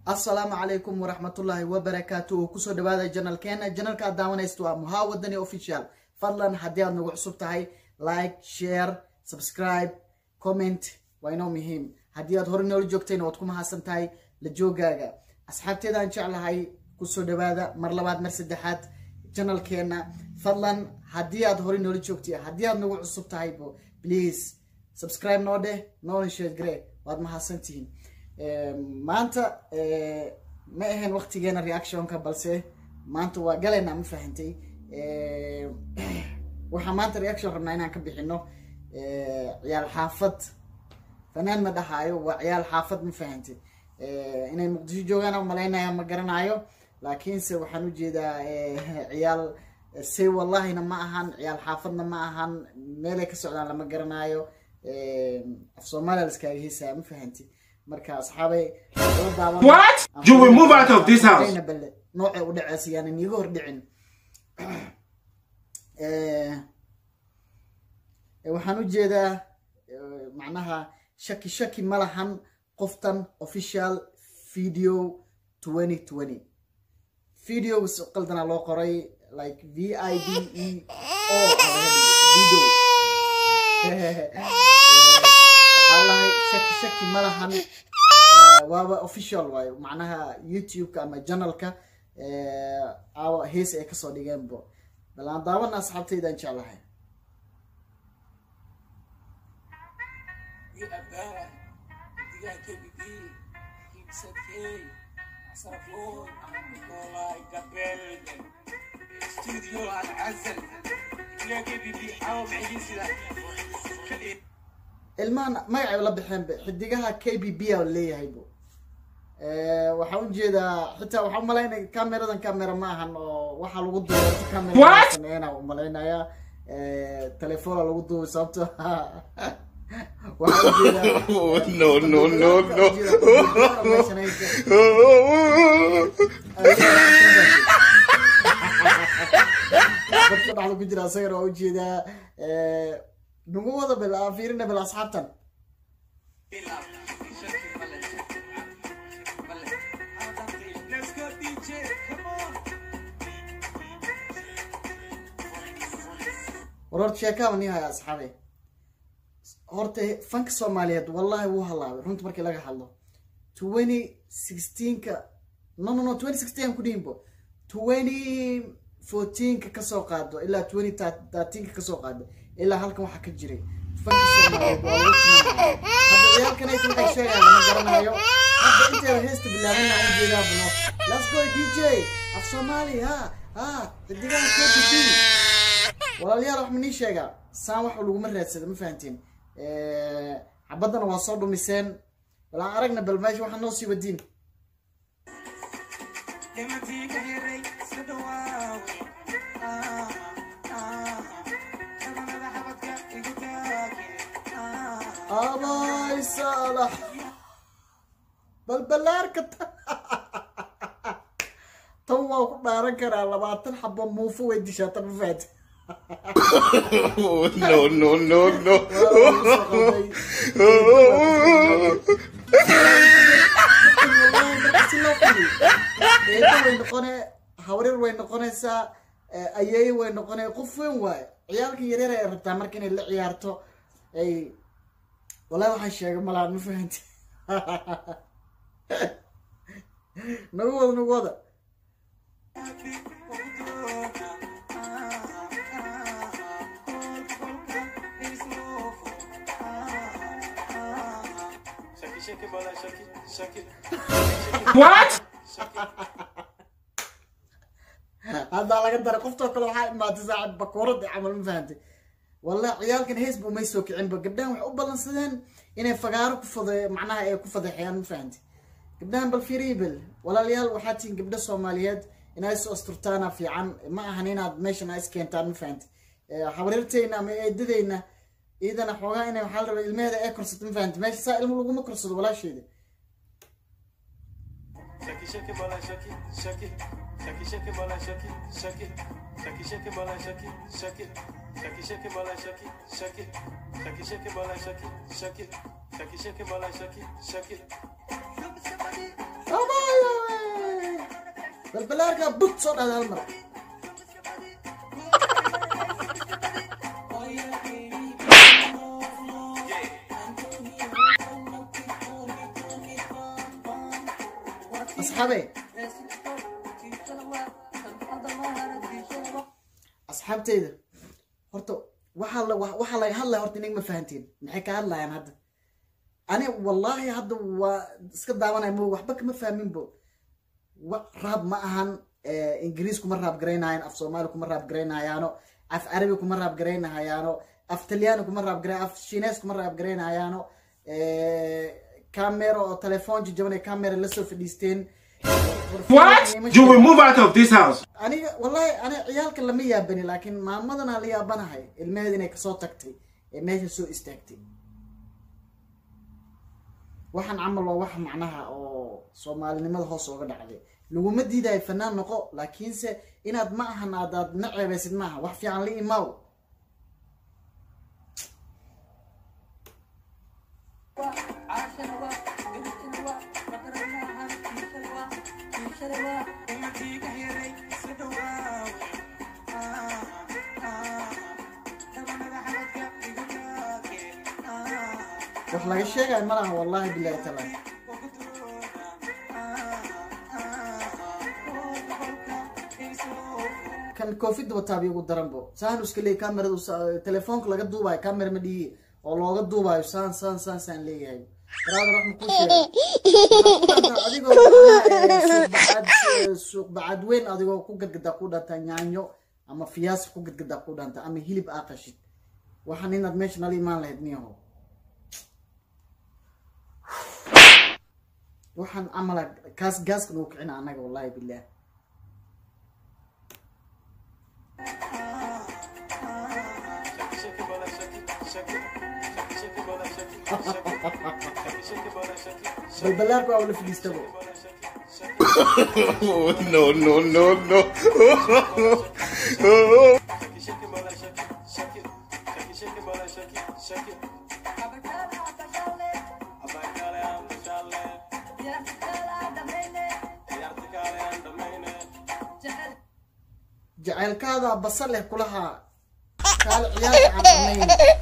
assalaamu calaykum waraxmatullaahi wabarakaatu oo kusoo dhawaada janalkeena janalka aad daawanaysto waa muhaa wadani official fadlan haddii aad nagu cusub tahay like share subscribe comment waa inoo muhiim haddii aad hore noola joogtayna waad ku mahadsan tahay la joogaaga asxaabteedaan jeclahay kusoo dhawaada mar labaad mar saddexaad janalkeena fadlan haddii aad hore noola joogtay haddii aad nagu cusub tahaybo please subscribe noo dheh noona sheegre waad mahadsantihiin maanta ma ahayn waktigeena reactionka balse maanta waa galaynaa ma fahantay waxaa maanta reaction rabnaa inaan ka bixino ciyaal xaafad fanaan ma dhahaayo waa ciyaal xaafad ma fahantay inay muqdisho joogaan umalaynaya ma garanayo laakiinse waxaan ujeedaa ciyaal say wallahina ma ahan ciyaal xaafadna ma ahan meelay ka socdaan lama garanayo af soomaaliya laskaaga heesaa ma fahanti marka asxaabay What? You will move out of this house. bale noocay u dhaceesa yaanan iiga hor dhicin waxaan ujeedaa macnaha shaki shaki ma lahan qoftan official video twenty twenty videos qaldana loo qoray like v i d e o video waxaa lahay shaki shaki ma lahan waaba official waayo macnaha youtube-ka ama janalka aawa hees ay kasoo dhigeenbo bal aan daawana asxaabtaydaan jeclahay ilmahan magacay la baxeen xidigaha k b b a leeyahay bo waxaan ujeedaa xitaa waxaa umalaynaya cameradan camera ma ahan oo waxaa lagu duubay camera sameeyana umalaynaya telefoona lagu duubay sababto waxaa ujeedaa no, no, no, no. dadka dhexda ku jira asagana waa ujeedaa nagu wada bil aan fiirina bil asxaabtan war horta sheekaaba nii haya asxaabe horta fanka soomaaliyeed wallahi wuu halaabay runta markii laga hadlo twenty sixteenka no no no twenty sixteen ku dhihinbo twenty fourteenka kasoo qaado ilaa twenty thirteenka kasoo qaado ilaa halkan waxaa ka jiray fanka soomaaliyeed waa lagu tilmaamaya hadda ciyaalkan ayta waxay sheegayaan lama garanayo hadda inteeda heesta bilaabana aan ujeedaa buno let's go dj af soomaali ha ha xidigaha k b b walaalayaal wax ma nii sheegaa saan wax laguma raadsada ma fahanteen xabaddana waa soo dhumiseen bal aan aragna bal meesha waxaa noo sii wadiin abay saalax balbalaarka tan waa ku dhaaran karaa labaatan xabo muufo way dishaa tan ma fahanteen no, no, no, no. way noqone hawrir way noqonaysaa ayeey way noqone qof weyn waaye ciyaalka yaryar ay rabtaa marka inay la ciyaarto ay wallahi waxaan sheegay malaha ma fahanti nagu wada nagu wada What? haddaa laga daray qoftoo kale waxaa imaatay saacad bakuurada camal ma fahantay wallahi ciyaalkan hees bu may soo kicinba gabdhahan waxay u ballansadeen inay fagaaro ku fada macnaha ay ku fadeexeeyaan ma fahantay gabdhahan bal fiiribel walaalayaal waxaa tihiin gabdho soomaaliyeed inaa is asturtaana fiican ma ahan inaad meeshan aa iskeentaan ma fahantay habarirteyna ama eedadeyna iidana xoogaa inay waxaa la rabaa ilmeheeda ee korsato ma fahantay meesha saa ilmo laguma korsado walaasheeda Shaki shaki bola shaki shaki shaki shaki bola shaki shaki shaki shaki bola shaki shaki shaki shaki bola shaki shaki shaki shaki bola shaki shaki shaki shaki bola shaki shaki abay balbalaarka bug soo dhahda hal mar asxaabe asxaabteyda horta waxaa la waxaa laga hadlaya horta inaga ma fahantiin maxay ka hadlayaan hadda ani wallaahi hadda waa iska daawanaya mo waxba kama fahminbo wa raab ma ahan ingiriis kuma raab garaynaayaan af soomaali kuma raab garaynayaano af carabi kuma raab garaynahayaano af talyaani kuma raab garay af shinees kuma raab garaynayaano camera oo telefoon jajabanay camera lasoo fadhiisteen What? You will move out of this house. aniga wallahi ani ciyaalka lama yaabani laakiin maamadana la yaabanahay ilmaheeda inay kasoo tagtay ee meesha soo istaagtay waxaan camal waa wax macnaha oo soomaalinimada hoos ooga dhacday laguma diidayo fanaan noqo laakiinse inaad ma ahan aadaad na ceebeysid maaha wax fiican la imaaw wax laga sheegayo malaha wallahi bilahi taala kan covid wataabi ugu daranbo saan iska leeyahy kameradu telefoonka laga duubayo camera ma dhigi oo looga duubayo saan saan saan saan leeyahay baraada raxma ku sheega adigoo suuq bacad weyn adigoo ku gadgadaa ku dhanta yaanyo ama fiyaas ku gadgadaa ku dhanta ama hilib aa qashid waxaan inaad meesha nala imaan lahayd niyaho waxaan camala kaas gaaskan uu kicina annaga wallahi bilah balbalaarku waa wala fadhiistabo Oh, no, no, no, no. jacaylkaada basal leh kulahaa kaale ciyaarka aan dhamayn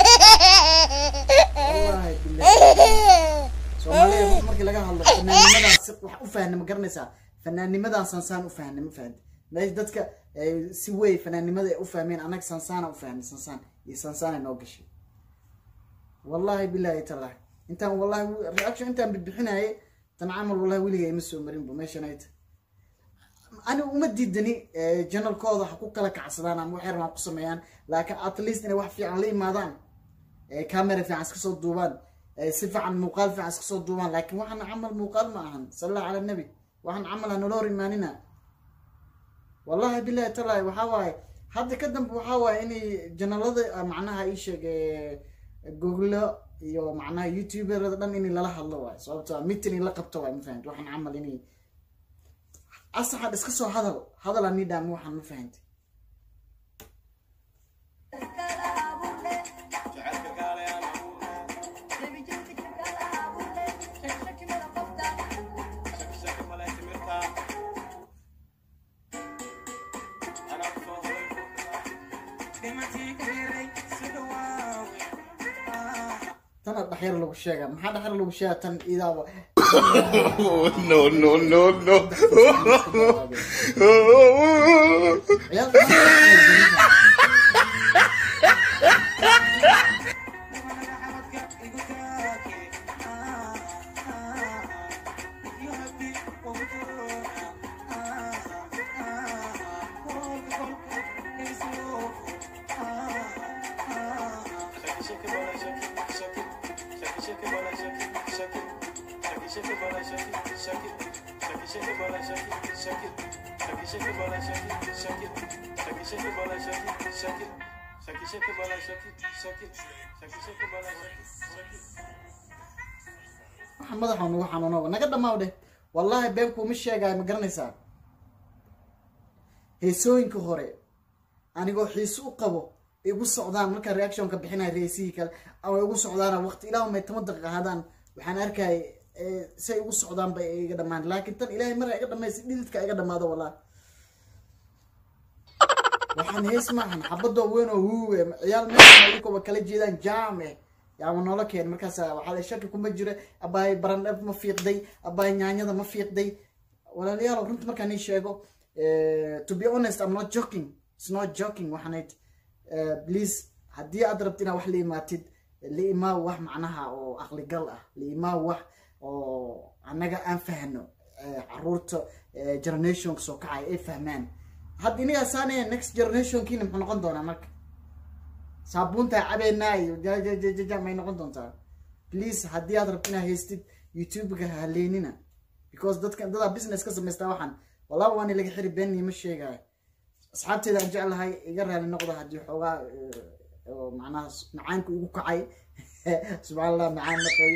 wallahi bilah soomaaliya ruux markii laga hadlo fanaanimadan si wax u fahna ma garanaysaa fanaanimadan sansaan u fahna ma fahanti meesha dadka si wey fanaanimada ay u fahmeen annaga sansaana u fahnay sansaan iyo sansaana noo gashay wallahi bilahi tallahi intaan wallahi reaction intaan bixinayay tan camal wallahi weliga ima soo marinba meeshan ay tahay aniga uma diidani janalkooda ha ku kala kacsadaan ama waxay rabaan ku sameeyaan laakiin at least inay wax fiican la imaadaan camera fiican iska soo duubaan si fiican muuqaal fiican iska soo duubaan laakiin waxaan camal muuqaal ma ahan sala cala nabi waxaan camal ha nala hor imaanina wallahi bilahi talahi waxaa waaye hadda ka dambe waxaa waaye inay janalada macnaha ii sheeg google iyo macnaha youtuberada dhan in lala hadlo waay sababto meeting in la qabto waay ma fahamti waxaan camal inay asaxad iska soo hadal hadal ani dhaami waxaan ma fahamti tana dhaxyar lagu sheega maxaa dhaxyar lagu sheega tan idaaba Oh, no, no, no, no. waxa madaxa nagu xanuuno naga dhamaaw dheh wallahi been kuuma sheegaayo ma garanaysaa heesooyinka hore anigoo xiise u qabo igu socdaan markaa reactionka bixinaya reesihii kale ama igu socdaan waqti ilaah may toban daqiiqa ahaadaan waxaan arkay say igu socdaan bay iga dhamaan laakiin tan ilaahay mara iga dhamaysa dhididka iga dhamaado wallahi waxaan hees maahan xabadoo weyn oo huuwe ciyaal meesha ayagooba kala jeedaan jaam eh yaama noola keen markaas waxaa la shaki kuma jira abaay barandhab ma fiiqday abaay nyaanyada ma fiiqday walaalayaal runta markaan ii sheego to be honest i'm not joking it's not joking waxaanayd please haddii aad rabti inaad wax la imaatid la imaaw wax macnaha oo aqligal ah la imaaw wax oo annaga aan fahno caruurta generationka soo kacaya ay fahmaan hadda inagaa saanaya next generationkiina muxuu noqon doonaa marka saabuuntaa cabeynaa iyo jajajaja may noqon doontaa please haddii aad rabti inaad haystid youtube-ka haleynina because dadka dadaa business ka samaystaa waxaan wallaahi waani laga xiri beenni ma sheegaayo asxaabteeda aan jeclahay iga raali noqda haddii xoogaa oo macnaha macaanku igu kacay subxaan allah macaan naqay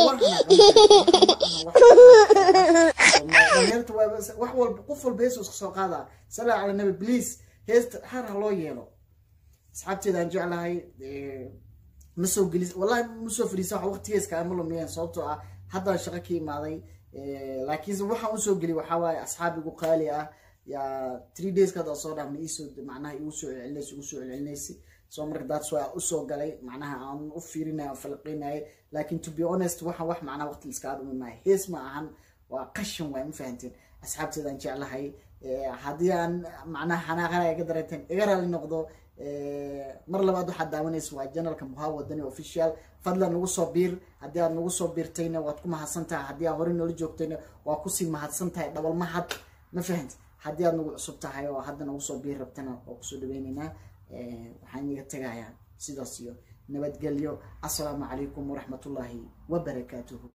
dhalinyarta wax walba qof walba hees iska soo qaadaa salaa cala nabi please heesta har ha loo yeelo asxaabteeda aan jeclahay ma soo gelis wallahi ma soo fadhiisa wax waqtigeeska ama lumiyeen sababtoo ah haddaan shaqo ka imaaday laakiinse waxaan usoo geli waxaa waaye asxaab igu qaali ah yaa three days kada soo dhaafna iisoo macnaha igu soo celcelinaysa igu soo celcelinaysa so marka that's why usoo galay macnaha aan u fiirinaya falqeynaya laakiin to be honest waxaan wax macnaha waqti iska adumi maayo hees ma ahan waa qashin waay ma fahanteen asxaabteedaan jeclahay haddii aan macnaha xanaaqanaya iga dareeteen iga raali noqdo mar labaad waxaad daawanaysa waa janalka muhaa wadani official fadlan nagu soo biir haddii aad nagu soo biirtayna waad ku mahadsan tahay haddii aad hore noola joogtayna waa kusii mahadsan tahay dhabal mahad ma fahant haddii aad nagu cusub tahay oo hadda nagu soo biir rabtana waa kusoo dhaweyneynaa waxaan iga tegayaa sidaas iyo nabadgelyo assalaamu calaykum waraxmatullaahi wabarakaatuhu